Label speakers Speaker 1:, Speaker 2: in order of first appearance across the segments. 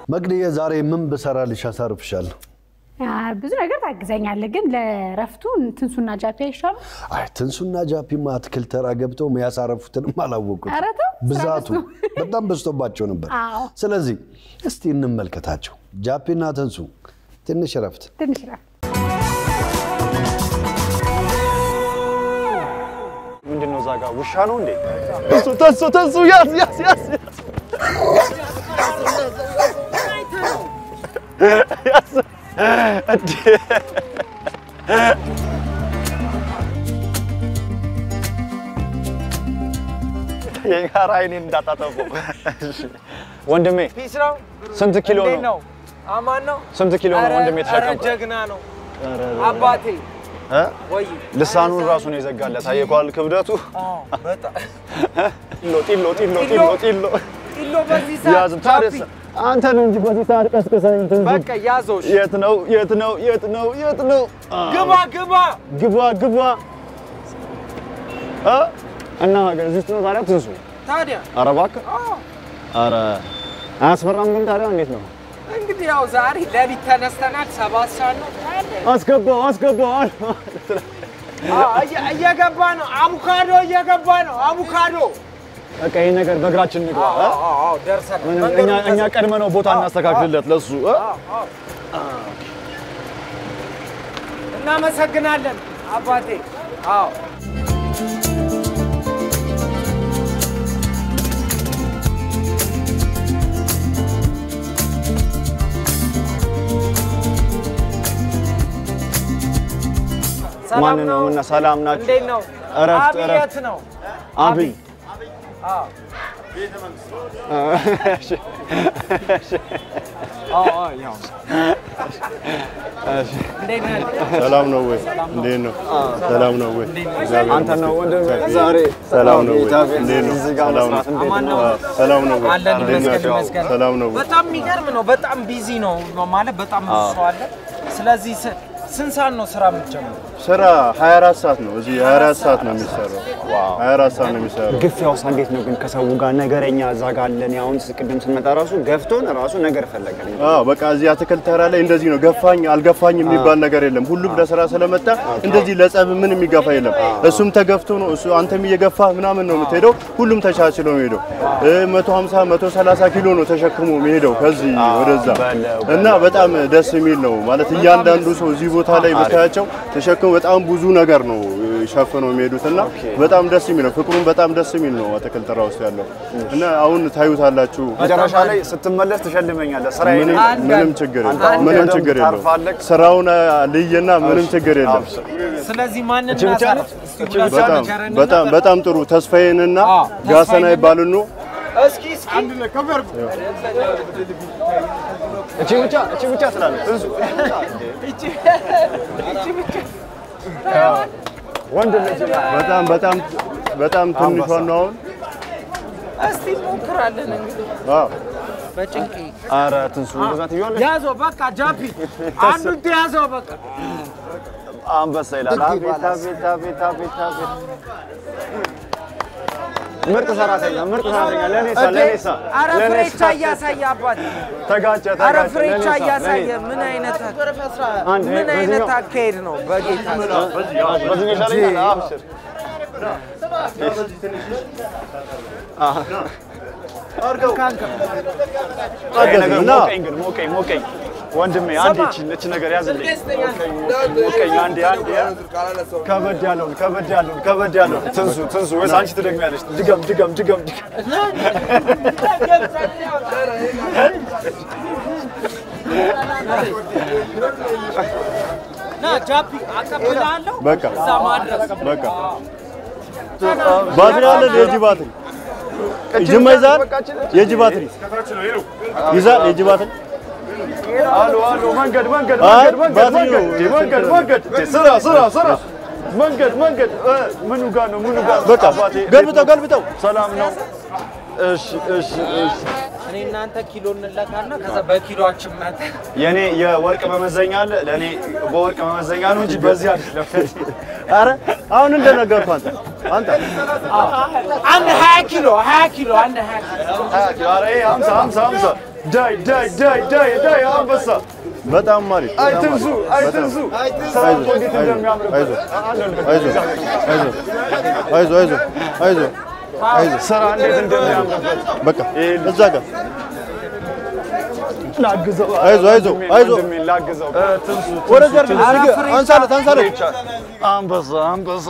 Speaker 1: መቅድዬ ዛሬ ምን ብሰራልሽ አሳርፍሻለሁ?
Speaker 2: አ፣ ብዙ ነገር ታግዘኛለህ፣ ግን ለእረፍቱ ትንሱና ጃፒ አይሻልም?
Speaker 1: አይ ትንሱና ጃፒማ አትክልት ተራ ገብተው ያሳረፉትንም አላወቁት።
Speaker 2: ኧረ ተው፣ ስራ
Speaker 1: ብዛቱ
Speaker 2: በዝቶ።
Speaker 1: በጣም በዝቶባቸው ነበር።
Speaker 2: አዎ።
Speaker 1: ስለዚህ እስቲ እንመልከታቸው። ጃፒና ትንሱ ትንሽ እረፍት።
Speaker 2: ትንሽ እረፍት።
Speaker 3: ምንድን ነው እዛ ጋር ውሻ ነው እንዴ? ተንሱ ተንሱ ተንሱ ያዝ ያዝ ያዝ ያዝ እንዴ! የጋራ አይኔን እንዳታጠፈው እሺ። ወንድሜ
Speaker 4: ፒስ ነው።
Speaker 3: ስንት ኪሎ
Speaker 4: እንዴት
Speaker 3: ነው?
Speaker 4: ነው? አማን ነው።
Speaker 3: ስንት ኪሎ ነው
Speaker 4: ኧረ-
Speaker 3: ወንድሜ
Speaker 4: ኧረ
Speaker 3: የተሸከምከው?
Speaker 4: ጀግና ነው አባቴ።
Speaker 3: እ?
Speaker 4: ወይ
Speaker 3: ልሳኑን ራሱን የዘጋለት አየኳል ክብደቱ
Speaker 4: አዎ፣ በጣም
Speaker 3: ጢሎ ጢሎ ጢሎ
Speaker 4: ጢሎ?
Speaker 3: ጢሎ ጢሎ
Speaker 4: ጢሎ በዚህ
Speaker 3: ያዝ
Speaker 4: ሰዓት
Speaker 3: ታዲያስ
Speaker 4: ጃፒ፣
Speaker 3: አንተ ነው እንጂ በዚህ ሰዓት ቀስቅሰኝ እንትን ስትል።
Speaker 4: በቃ ያዘው። እሺ።
Speaker 3: የት ነው የት ነው የት ነው የት ነው አ፣
Speaker 4: ግባ ግባ።
Speaker 3: ግባ ግባ እ? እና ሀገር እዚህ ውስጥ ነው ታዲያ ትንሱ
Speaker 4: ታዲያ
Speaker 3: ኧረ እባክህ ኧረ አያስፈራም ግን ታዲያ እንዴት ነው
Speaker 4: እንግዲህ ያው ዛሬ ሌሊት ተነስተናል። ሰባት ሰዓት ነው።
Speaker 3: አስገባው አስገባው
Speaker 4: አዎ፣ እየ- እየገባ ነው። አቮካዶ እየገባ ነው። አቮካዶ
Speaker 3: በቃ ይሄን ነገር በእግራችን እንግባ እ?
Speaker 4: አዎ፣ አዎ፣ አዎ፣ ደርሰናል።
Speaker 3: ምንም
Speaker 4: መንገዱን
Speaker 3: እኛ እኛ
Speaker 4: ተዘ-
Speaker 3: ቀድመ ነው ቦታ እናስተካክልለት ለሱ እ?
Speaker 4: እናመሰግናለን አባቴ። አዎ ሰላም
Speaker 3: ማን ነው እና ሰላም ናችሁ
Speaker 4: እንዴት ነው?
Speaker 3: እረፍት፣
Speaker 4: አብይ
Speaker 3: እረፍት።
Speaker 4: የት ነው?
Speaker 3: አብይ
Speaker 4: አዎ
Speaker 3: እሺ
Speaker 4: አዎ አዎ፣ ያው እንዴት ነህ?
Speaker 5: ሰላም ነው ወይ? እንዴት ነው? ሰላም ነው ወይ? እግዚአብሔር
Speaker 3: አንተ ነው
Speaker 5: ይመስገን።
Speaker 3: ወንድም ዛሬ
Speaker 5: ሰላም ነው ወይ?
Speaker 3: ጌታ ቤት
Speaker 5: እንዴት ነው?
Speaker 3: እዚህ ጋር
Speaker 5: ሰላም ነው?
Speaker 3: መስራት እንዴት
Speaker 4: አማን
Speaker 3: ነው?
Speaker 4: ነው?
Speaker 5: አዎ፣ ሰላም ነው ወይ?
Speaker 4: አለን
Speaker 5: እንዴት
Speaker 4: ይመስገን
Speaker 5: ናቸው?
Speaker 4: ይመስገን።
Speaker 5: ሰላም ነው ወይ?
Speaker 4: በጣም የሚገርም ነው። በጣም ቢዚ ነው ማለት በጣም ብዙ ሰው አለ። ስለዚህ ስ- ስንት ሰዓት ነው ስራ የምትጀምረው?
Speaker 5: ስራ 24 ሰዓት ነው። እዚህ 24 ሰዓት ነው የሚሰራው። 24 ሰዓት ነው የሚሰራው።
Speaker 3: ግፊያውስ እንዴት ነው ግን ከሰው ጋር ነገረኛ እዛ ጋር አለን። አሁን ቅድም ስንመጣ ራሱ ገፍቶን ራሱ ነገር ፈለገን።
Speaker 5: አዎ በቃ እዚህ አትክልት ተራ ላይ እንደዚህ ነው። ገፋኝ አልገፋኝ የሚባል ነገር የለም። ሁሉም ለስራ ስለመጣ እንደዚህ ለጸብ ምን የሚገፋ የለም። እሱም ተገፍቶ ነው እሱ አንተም እየገፋ ምናምን ነው የምትሄደው። ሁሉም ተቻችሎ ነው ሄደው 150 130 ኪሎ ነው ተሸክሞ የሚሄደው ከዚህ ወደዛ እና በጣም ደስ የሚል ነው ማለት እያንዳንዱ ሰው እዚህ ቦታ ላይ ብታያቸው ተሸክሞ በጣም ብዙ ነገር ነው ሸፍነው የሚሄዱት እና በጣም ደስ የሚል ነው። ፍቅሩም በጣም ደስ የሚል ነው አትክልት ተራ ውስጥ ያለው እና አሁን ታዩታላችሁ።
Speaker 3: መጨረሻ ላይ ስትመለስ ትሸልመኛለህ። ስራ
Speaker 5: ምንም ምንም ችግር የለም። ምንም ችግር የለም።
Speaker 3: ታርፋለህ።
Speaker 5: ስራውን ልይና ምንም ችግር የለም።
Speaker 4: ስለዚህ ማንን
Speaker 3: እቺ ብቻ
Speaker 4: እናሳርፍ?
Speaker 3: ነች?
Speaker 4: እስቲ
Speaker 3: እቺ
Speaker 4: ሁለት
Speaker 3: ብቻ
Speaker 4: ሰው
Speaker 5: በጣም
Speaker 4: ንገረንና
Speaker 5: በጣም በጣም ጥሩ ተስፋዬንና
Speaker 4: አዎ፣
Speaker 5: ጋሰና
Speaker 4: ተስፋዬንና-
Speaker 5: ይባሉኑ
Speaker 4: እስኪ እስኪ
Speaker 3: እቺ ብቻ እቺ ብቻ ትላለህ ትንሱ ወንድም ልጅ
Speaker 5: በጣም በጣም በጣም ትንሿ ነው አሁን።
Speaker 4: እስቲ እንሞክራለን እንግዲህ
Speaker 5: አዎ
Speaker 4: በጭንቄ
Speaker 3: ኧረ ትንሱ እንደዛ ትይዋለሽ።
Speaker 4: ያዘው በቃ ጃፒ አንዱን ተያዘው በቃ
Speaker 3: አንበሳ ይላል። አቤት አቤት አቤት አቤት አቤት ምርጥ ሰራተኛ ምርጥ ሰራተኛ ለኔ ሳ ለኔ ሳ
Speaker 4: አረ
Speaker 3: ለኔ
Speaker 4: ፍሬቻ
Speaker 3: ሳ
Speaker 4: እያሳየ አባት
Speaker 3: ተጋጨ
Speaker 4: አረ
Speaker 3: ተጋጨ
Speaker 4: ፍሬቻ
Speaker 3: ለኔ ሳ
Speaker 4: እያሳየ
Speaker 3: ለኔ
Speaker 4: ምን አይነት
Speaker 3: አንድ
Speaker 4: ምን
Speaker 3: በዚህኛው-
Speaker 4: አይነት አካሄድ ነው በጌታ
Speaker 3: በዚህ ይሻለኛል። አብሽር ይሄ ነገር
Speaker 5: እና
Speaker 3: ሞቀኝ ግን ሞቀኝ ሞቀኝ ወንድሜ አንዴ እቺ እቺ ነገር ያዝልኝ ሞቀኝ ሞቀኝ አንዴ አንዴ ከበድ ያለውን ከበድ ያለውን ከበድ ያለውን ትንሱ ትንሱ ወይስ አንቺ ትደግሚያለሽ ድገም ድገም ድገም ድገም
Speaker 4: ና ጃፒ አቀብላለሁ
Speaker 5: በቃ
Speaker 4: እዛ ማድረስ
Speaker 5: በቃ ባትሪ አለ የእጅ ባትሪ ጅማ ይዛል የእጅ ባትሪ ይዛል የእጅ ባትሪ
Speaker 3: አሎ አሎ መንገድ መንገድ
Speaker 5: አይ፣
Speaker 3: መንገድ መንገድ
Speaker 5: ባትሪ ነው።
Speaker 3: መንገድ መንገድ መንገድ ስራ ስራ ስራ መንገድ መንገድ እ፣ ምኑ ጋር ነው ምኑ ጋር
Speaker 5: በቃ
Speaker 3: አባቴ
Speaker 5: ገልብጠው ገልብጠው
Speaker 3: ሰላም ነው እሺ እሺ እሺ
Speaker 4: እኔ እናንተ ኪሎ እንለካና ከዛ በኪሎአችን መተ
Speaker 3: የኔ የወርቅ መመዘኛ አለ ለእኔ በወርቅ መመዘኛ ነው እንጂ በዚህ አይደለም
Speaker 5: አረ አሁን እንደነገርኩህ አንተ አንተ
Speaker 4: አንድ ሀያ ኪሎ ሀያ ኪሎ አንድ ሀያ ኪሎ
Speaker 3: ኧረ ይሄ ሀምሳ ሀምሳ ሀምሳ ዳይ ዳይ ዳይ ዳይ ዳይ አንበሳ
Speaker 5: በጣም አሪፍ በጣም
Speaker 3: አይትንሱ
Speaker 5: አሪፍ። በጣም።
Speaker 3: አይትንሱ ሰራዊቱ እንዴት እንደሚያምርበት
Speaker 5: አይዞህ፣
Speaker 3: አለልህ።
Speaker 5: አይዞህ፣ አይዞህ፣ አይዞህ፣ አይዞህ፣ አይዞህ፣ አይዞህ።
Speaker 3: ስራ እንዴት እንደሚያምርበት
Speaker 5: በቃ እዛ ጋር
Speaker 3: ላግዘው
Speaker 5: አይዞህ፣ አይዞህ፣
Speaker 3: ወንድሜን፣
Speaker 5: አይዞህ።
Speaker 3: ወንድሜን ላግዘው ትንሱ
Speaker 5: ወደዚያ አድርግ፣ እዚህ አንሳለት፣ አንሳለት።
Speaker 3: አንበሳ አንበሳ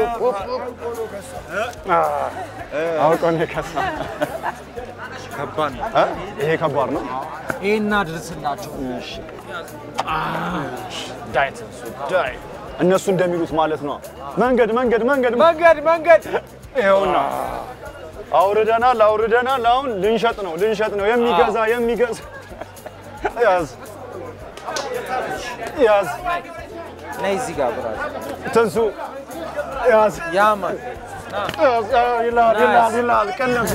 Speaker 3: አውቆ ነው የከሳ
Speaker 4: ከባድ ነው።
Speaker 3: እ? ይሄ ከባድ ነው
Speaker 4: ይሄን አድርስላቸው።
Speaker 3: ዳይ ትንሱ ዳይ እነሱ እንደሚሉት ማለት ነው መንገድ መንገድ መንገድ
Speaker 4: መንገድ መንገድ
Speaker 3: ይኸውና አውርደናል አውርደናል አሁን ልንሸጥ ነው ልንሸጥ ነው የሚገዛ የሚገዛ ያዝ ያዝ
Speaker 4: ነይ እዚህ ጋር ብራዘር።
Speaker 3: ትንሱ ያዝ
Speaker 4: ያማን
Speaker 3: ያዝ ይላል ይላል ይላል ቀለብ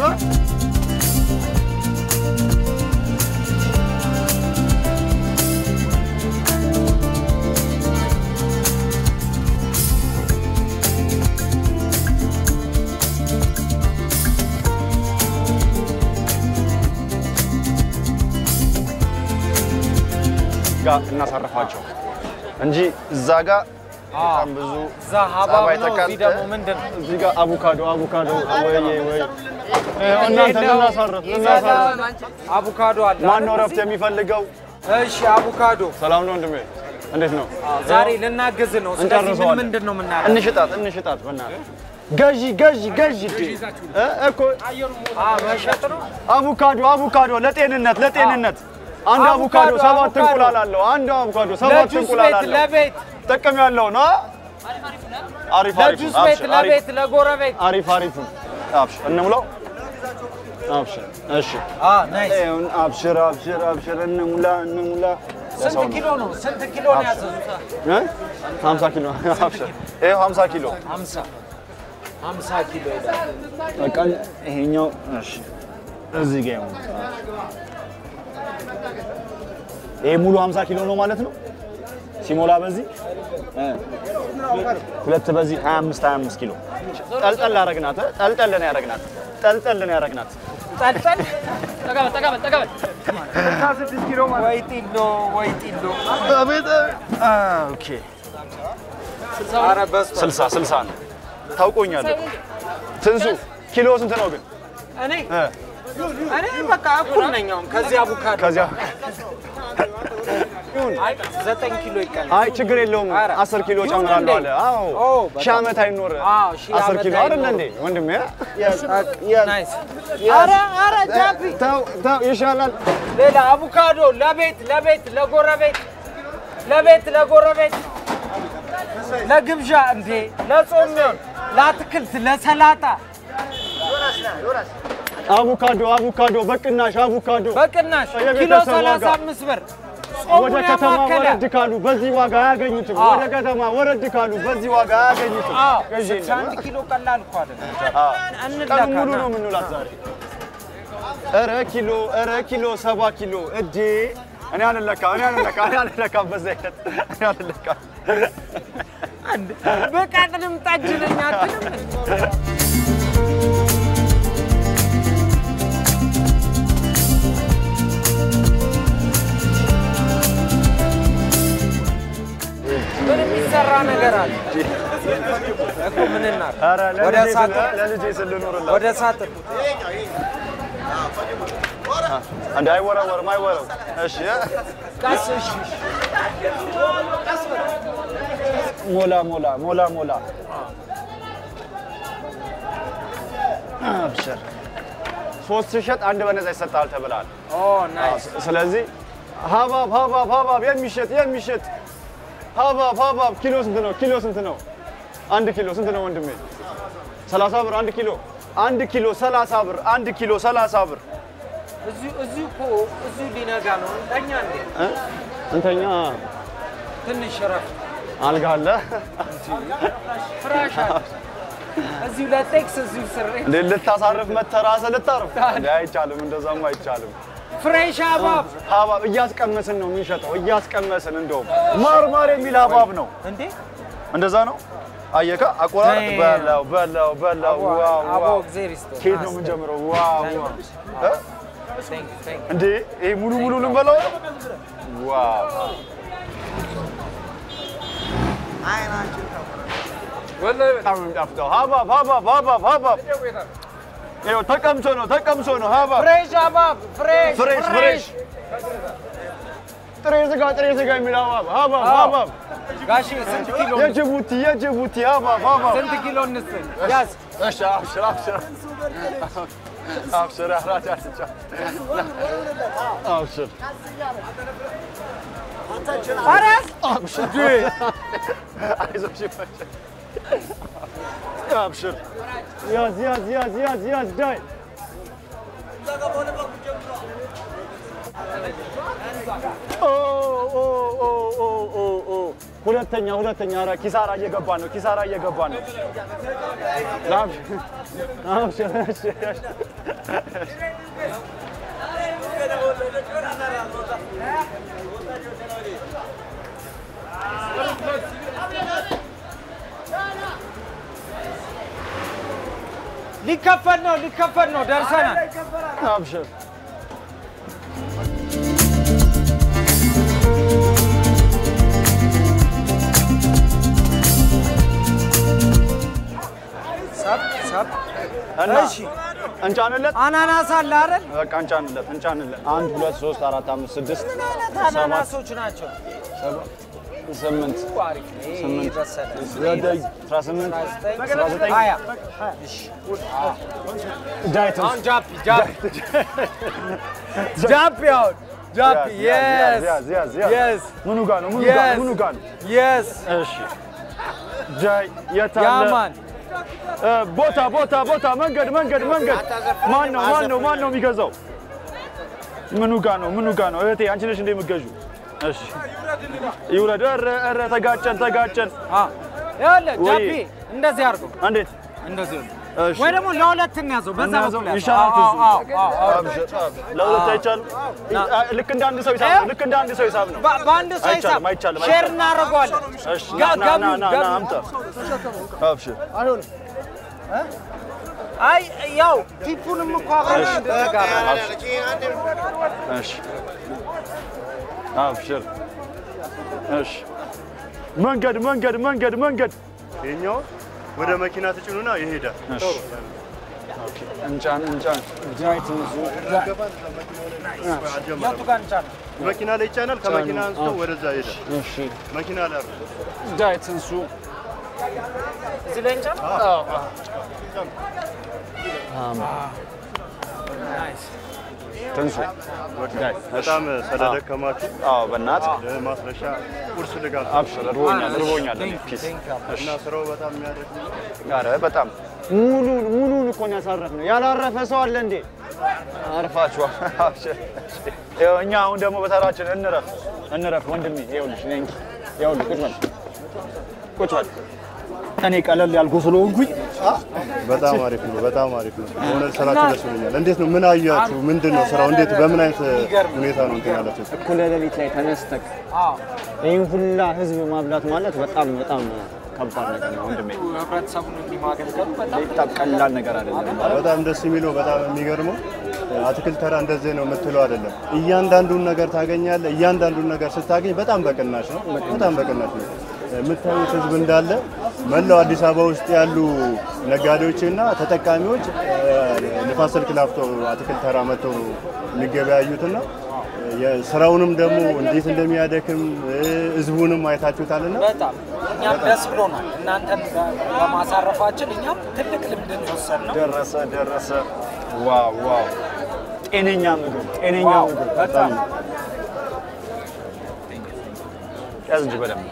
Speaker 3: ጋር እናሳርፋቸው እንጂ እዛ ጋር በጣም ብዙ
Speaker 4: እዛ ሀባብ
Speaker 3: ጸባይ
Speaker 4: ነው። እዚህ
Speaker 3: ተቀምጠ
Speaker 4: ደግሞ ምንድን ነው?
Speaker 3: እዚህ ጋር አቮካዶ አቮካዶ ወይ ወይ እናንተ ልናሳርፍ ልናሳርፍ
Speaker 4: አቮካዶ አለ።
Speaker 3: ማን ነው ረፍት የሚፈልገው?
Speaker 4: እሺ አቮካዶ
Speaker 3: ሰላም ነው ወንድሜ፣ እንዴት ነው?
Speaker 4: ዛሬ ልናግዝ ነው። ስለዚህ ምን
Speaker 3: እንጨርሰዋለን።
Speaker 4: ምንድን ነው የምናደርገው?
Speaker 3: እንሽጣት እንሽጣት፣ በእናትህ ገዢ ገዢ ገዢ እ እኮ
Speaker 4: አ መሸጥ ነው።
Speaker 3: አቮካዶ አቮካዶ ለጤንነት ለጤንነት አንድ አቮካዶ
Speaker 4: አቮካዶ፣
Speaker 3: ሰባት
Speaker 4: አቮካዶ።
Speaker 3: እንቁላል አለው። አንድ አቮካዶ ሰባት
Speaker 4: ለጁስ
Speaker 3: እንቁላል
Speaker 4: ቤት
Speaker 3: አለው።
Speaker 4: ለቤት
Speaker 3: ጥቅም ያለው ነው። አሪፍ አሪፍ
Speaker 4: ለጁስ ቤት ለቤት ለጎረቤት
Speaker 3: አሪፍ አሪፍ አብሽር እንሙላው። አብሽር እሺ
Speaker 4: አ ናይስ።
Speaker 3: ይሁን አብሽር አብሽር አብሽር እንሙላ እንሙላ
Speaker 4: ስንት ኪሎ ነው? ስንት ኪሎ ነው ያዘዙት?
Speaker 3: እ 50 ኪሎ አብሽር ይሄው 50 ኪሎ
Speaker 4: 50 50 ኪሎ ይላል።
Speaker 3: በቃ ይሄኛው እሺ እዚህ ጋር ይሁን ይሄ ሙሉ 50 ኪሎ ነው ማለት ነው ሲሞላ በዚህ እ ሁለት በዚህ 25 25 ኪሎ ጠልጠል አረግናት እ? ጠልጠል ነው ያረግናት ጠልጠል ነው ያረግናት
Speaker 4: ጠልጠል ወይ ጢሎ ወይ ጢሎ።
Speaker 3: አቤት ኦኬ
Speaker 4: ኧረ በስመ አብ።
Speaker 3: 60 60 ነው ታውቆኛለህ ትንሱ ኪሎ ስንት ነው ግን
Speaker 4: እኔ
Speaker 3: እ
Speaker 4: እኔ በቃ እኩል ነኝ አሁን ከዚህ አቮካዶ
Speaker 3: ከዚያ
Speaker 4: አይ ዘጠኝ ኪሎ ይቀላል።
Speaker 3: አይ ችግር የለውም
Speaker 4: ኧረ
Speaker 3: 10 ኪሎ
Speaker 4: ይሁን
Speaker 3: ጨምራለሁ
Speaker 4: እንዴ?
Speaker 3: አለ አዎ
Speaker 4: ኦ፣ በጣም
Speaker 3: ሺህ ዓመት አይኖር
Speaker 4: አዎ፣ ሺህ
Speaker 3: 10
Speaker 4: ዓመት
Speaker 3: ኪሎ አይደለ
Speaker 4: አይኖር።
Speaker 3: እንዴ ወንድሜ
Speaker 4: ናይስ። ኧረ ኧረ ጃፒ
Speaker 3: ተው ተው ይሻላል
Speaker 4: ሌላ አቮካዶ ለቤት ለቤት ለጎረቤት ለቤት ለጎረቤት ለግብዣ እንዴ ለጾም ሚሆን ለአትክልት ለሰላጣ
Speaker 3: አቮካዶ አቮካዶ በቅናሽ አቮካዶ
Speaker 4: በቅናሽ ኪሎ
Speaker 3: የቤተሰብ ዋጋ።
Speaker 4: 35 ብር ጾሙን
Speaker 3: ወደ ከተማ
Speaker 4: ያማከለ
Speaker 3: ወረድ ካሉ በዚህ ዋጋ አያገኙትም።
Speaker 4: አዎ።
Speaker 3: ወደ ከተማ ወረድ ካሉ በዚህ ዋጋ አያገኙትም።
Speaker 4: አዎ
Speaker 3: ገዢ የለም።
Speaker 4: 61 ኪሎ ቀላል እኮ አይደለም።
Speaker 3: አዎ።
Speaker 4: እንለካ
Speaker 3: ቀኑን ሙሉ
Speaker 4: ና።
Speaker 3: ነው የምንውላት ዛሬ። ኧረ ኪሎ ኧረ ኪሎ ሰባ ኪሎ እዴ እኔ አልለካ እኔ አልለካ እኔ አልለካ በዛ አይነት እኔ አልለካ
Speaker 4: በቀጥንም ጠጅ ነኝ አትልም? ምን የሚሰራ ነገር አለ እኮ ምን እናድርግ?
Speaker 3: ኧረ
Speaker 4: ወደ
Speaker 3: ለልጄ ስል
Speaker 4: ሳጥን
Speaker 3: ለልጄ ስል ልኖርላት
Speaker 4: ወደ ሳጥን
Speaker 3: እንደ አይወረወርም አይወረው እሺ
Speaker 4: ቀስ እሺ
Speaker 3: ሞላ ሞላ ሞላ ሞላ አብሽር ሶስት ሲሸጥ አንድ በነፃ ይሰጣል ተብሏል።
Speaker 4: ኦ ናይስ
Speaker 3: ስለዚህ ሀባብ ሀባብ ሀባብ የሚሸጥ የሚሸጥ ሀባብ ሀባብ ኪሎ ስንት ነው? ኪሎ ስንት ነው? አንድ ኪሎ ስንት ነው ወንድሜ? ሰላሳ ብር አንድ ኪሎ አንድ ኪሎ ሰላሳ ብር አንድ ኪሎ ሰላሳ ብር
Speaker 4: እዚሁ እዚሁ እኮ እዚሁ ሊነጋ ነው እንተኛ እንዴ
Speaker 3: እ? እንተኛ
Speaker 4: ትንሽ ረፍ
Speaker 3: አልጋ አለ
Speaker 4: ፍራሽ አለ እዚሁ ለቴክስ እዚሁ ስሬ
Speaker 3: እንዴ ልታሳርፍ መተህ ራስህ ልታርፍ እንዴ አይቻልም እንደዛማ አይቻልም
Speaker 4: ፍሬሽ አባብ
Speaker 3: ሀባብ እያስቀመስን ነው የምንሸጠው እያስቀመስን እንደውም ማር ማር የሚል ሀባብ ነው
Speaker 4: እንዴ
Speaker 3: እንደዛ ነው አየካ አቆራረጥ
Speaker 4: ዳይ-
Speaker 3: በላው በላው በላው
Speaker 4: አቦ
Speaker 3: ዋው
Speaker 4: አቦ
Speaker 3: ዋው
Speaker 4: እግዜር ይስጥህ
Speaker 3: ከየት ነው የምንጀምረው ዋው ዋው እ? እንዴ ይሄ ሙሉ ሙሉ ልንበላው ነው? ዋው በጣም ነው የሚጣፍጠው። ሀባብ ሀባብ ሀባብ ሀባብ ይኸው ተቀምሶ ነው ተቀምሶ ነው ሀባብ
Speaker 4: ፍሬሽ አባብ ፍሬሽ
Speaker 3: ፍሬሽ ፍሬሽ ጥሬ ስጋ ጥሬ ስጋ የሚል ሀባብ ሀባብ ሀባብ
Speaker 4: ጋሺ ስንት ኪሎ
Speaker 3: የጅቡቲ የጅቡቲ ሀባብ ሀባብ
Speaker 4: ስንት ኪሎ እንስጥ? ያዝ
Speaker 3: እሺ አብሽር አብሽር አብሽር አራት ያስጫ አብሽር
Speaker 4: ኧረ ያዝ
Speaker 3: አብሽር አይዞሽ ይመችሽ አብሽር ያዝ ያዝ ያዝ ያዝ ያዝ ዳይ ኦ ኦ ኦ ኦ ኦ ኦ ሁለተኛ ሁለተኛ ኧረ ኪሳራ እየገባ ነው ኪሳራ እየገባ ነው አብሽር አብሽር እሺ እሺ
Speaker 4: ሊከፈል ነው ሊከፈል ነው ደርሰናል።
Speaker 3: አብሽር
Speaker 4: ሰብ ሰብ
Speaker 3: እና
Speaker 4: እሺ
Speaker 3: እንጫንለት
Speaker 4: አናናስ አለ አይደል?
Speaker 3: በቃ እንጫንለት እንጫንለት አንድ ሁለት ሶስት አራት አምስት ስድስት
Speaker 4: ምን አይነት አናናሶች ናቸው?
Speaker 3: ስምንት
Speaker 4: አሪፍ ነው። ይሄ
Speaker 3: ስምንት
Speaker 4: የበሰለ
Speaker 3: ዘጠኝ አስራ ስምንት አስራ ዘጠኝ
Speaker 4: ሀያ
Speaker 3: ዳይት
Speaker 4: አሁን ጃፒ ጃፒ ጃፒ አሁን ጃፒ
Speaker 3: ያዝ
Speaker 4: የስ
Speaker 3: ያዝ ያዝ
Speaker 4: የስ
Speaker 3: ምኑ ጋ ነው ምኑ ጋ ነው ምኑ ጋ ነው
Speaker 4: የስ
Speaker 3: እሺ ዳይ የታለ
Speaker 4: ያማን
Speaker 3: እ፣ ቦታ ቦታ ቦታ መንገድ መንገድ መንገድ ማን ነው ማን ነው ማን ነው የሚገዛው ምኑ ጋ ነው ምኑ ጋ ነው እህቴ አንቺ ነሽ እንደ የምትገዢው እሺ ይውረድ ኧረ ኧረ ተጋጨን ተጋጨን
Speaker 4: ይኸውልህ
Speaker 3: ወይ-
Speaker 4: ጃፒ እንደዚህ አድርገው
Speaker 3: እንዴት
Speaker 4: እንደዚህ
Speaker 3: እሺ
Speaker 4: ወይ ደግሞ ለሁለት እንያዘው በዛ
Speaker 3: እናያዘው?
Speaker 4: በኩል ያዘው።
Speaker 3: ይሻላል
Speaker 4: አዎ፣
Speaker 3: ትንሱ።
Speaker 4: አዎ፣ አዎ፣ አዎ።
Speaker 3: አብሽር፣ አብሽር። ለሁለት አይቻልም ልክ እንደ አንድ ሰው ሂሳብ ነው ልክ እንደ አንድ ሰው ሂሳብ ነው
Speaker 4: በ- በአንድ ሰው ሂሳብ
Speaker 3: አይቻልም አይቻልም
Speaker 4: ሼር
Speaker 3: አይቻልም
Speaker 4: እናደርገዋለን።
Speaker 3: እሺ
Speaker 4: ጋ-
Speaker 3: ና ና ና ና
Speaker 4: ገቢው-
Speaker 3: አምጣ አብሽር
Speaker 4: አይ ያው ቲፑንም እኮ አብረን እንድንጋራ
Speaker 3: እሺ አብሽር እሺ መንገድ መንገድ መንገድ መንገድ
Speaker 5: ይሄኛው ወደ መኪና ትጭኑና ይሄዳል።
Speaker 3: እሺ ኦኬ እንጫን እንጫን ጃይት
Speaker 4: የቱ ጋር እንጫን?
Speaker 5: መኪና ላይ ይጫናል። ከመኪና አንስቶ ወደዛ ይሄዳል።
Speaker 3: እሺ
Speaker 5: መኪና ላይ አድርጎ
Speaker 3: ጃይት እንሱ
Speaker 4: እዚህ ላይ እንጫን?
Speaker 3: ትንሱ ዳይ
Speaker 5: በጣም ስለደከማችሁ
Speaker 3: አዎ በእናት
Speaker 5: ለማስረሻ ቁርስ ልጋብዝ
Speaker 3: አብሽር እርቦኛል እርቦኛል እኔ ፒስ
Speaker 5: እና ስራው በጣም የሚያደክም ነው።
Speaker 3: ኧረ በጣም ሙሉን ሙሉን እኮ ነው ያሳረፍነው። ያላረፈ ሰው አለ እንዴ? አርፋችኋል። አብሽር። ይኸው እኛ አሁን ደግሞ በተራችን እንረፍ እንረፍ። ወንድሜ ይኸውልሽ ነኝ ይኸውልህ ቁጭ በል ቁጭ በል። እኔ ቀለል ያልኩ ስለሆንኩኝ
Speaker 5: በጣም አሪፍ ነው። በጣም አሪፍ ነው። በእውነት ስራችሁ ደስ ብሎኛል። እንዴት ነው? ምን አያችሁ? ምንድን ነው ስራው? እንዴት በምን አይነት ሁኔታ ነው እንትን ያላችሁ?
Speaker 6: እኩለ ሌሊት ላይ ተነስተክ
Speaker 4: አዎ።
Speaker 6: ይህን ሁላ ህዝብ ማብላት ማለት በጣም በጣም ከባድ ነገር ነው ወንድሜ።
Speaker 4: ህብረተሰቡን እንዲህ ማገልገሉ በጣም
Speaker 3: በጣም ቀላል ነገር አይደለም።
Speaker 5: በጣም ደስ የሚለው በጣም የሚገርመው አትክልት ተራ እንደዚህ ነው የምትለው አይደለም። እያንዳንዱን ነገር ታገኛለህ። እያንዳንዱን ነገር ስታገኝ በጣም በቅናሽ ነው። በጣም በቅናሽ ነው። የምታዩት ህዝብ እንዳለ መላው አዲስ አበባ ውስጥ ያሉ ነጋዴዎችና ተጠቃሚዎች ንፋስ ስልክ ላፍቶ አትክልት ተራ መጥተው ነው የሚገበያዩትና የስራውንም ደግሞ እንዴት እንደሚያደክም ህዝቡንም አይታችሁታልና
Speaker 4: በጣም እኛም ደስ ብሎናል። እናንተን በማሳረፋችን እኛም ትልቅ ልምድን የወሰድነው
Speaker 3: ደረሰ ደረሰ። ዋው ዋው! ጤነኛ ምግብ ጤነኛ
Speaker 4: ዋው፣
Speaker 3: ምግብ
Speaker 4: በጣም
Speaker 3: ያዝ እንጂ በደንብ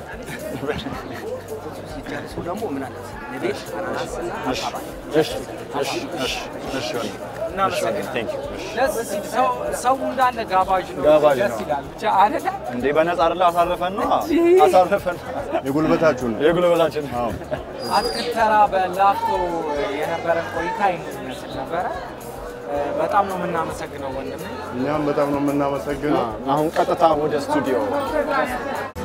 Speaker 3: እሺ እሺ እሺ እሺ እሺ ወንድም።
Speaker 4: እናመሰግናለን።
Speaker 3: Thank you። እሺ።
Speaker 4: ደስ ሲል ሰው- ሰው እንዳለ ጋባዥ ነው።
Speaker 3: ጋባዥ
Speaker 4: ደስ
Speaker 3: ነው።
Speaker 4: ይላል ብቻ አይደለ?
Speaker 3: እንዴ በነፃ አይደለ አሳረፈን ነው አሳረፈን
Speaker 5: የጉልበታችሁን ነው።
Speaker 3: የጉልበታችን
Speaker 5: አዎ።
Speaker 4: አትክልት ተራ በላፍቶ የነበረን ቆይታ ይህን ይመስል ነበረ። በጣም ነው የምናመሰግነው ወንድም
Speaker 5: እኛም በጣም ነው የምናመሰግነው።
Speaker 3: አሁን ቀጥታ ወደ ስቱዲዮ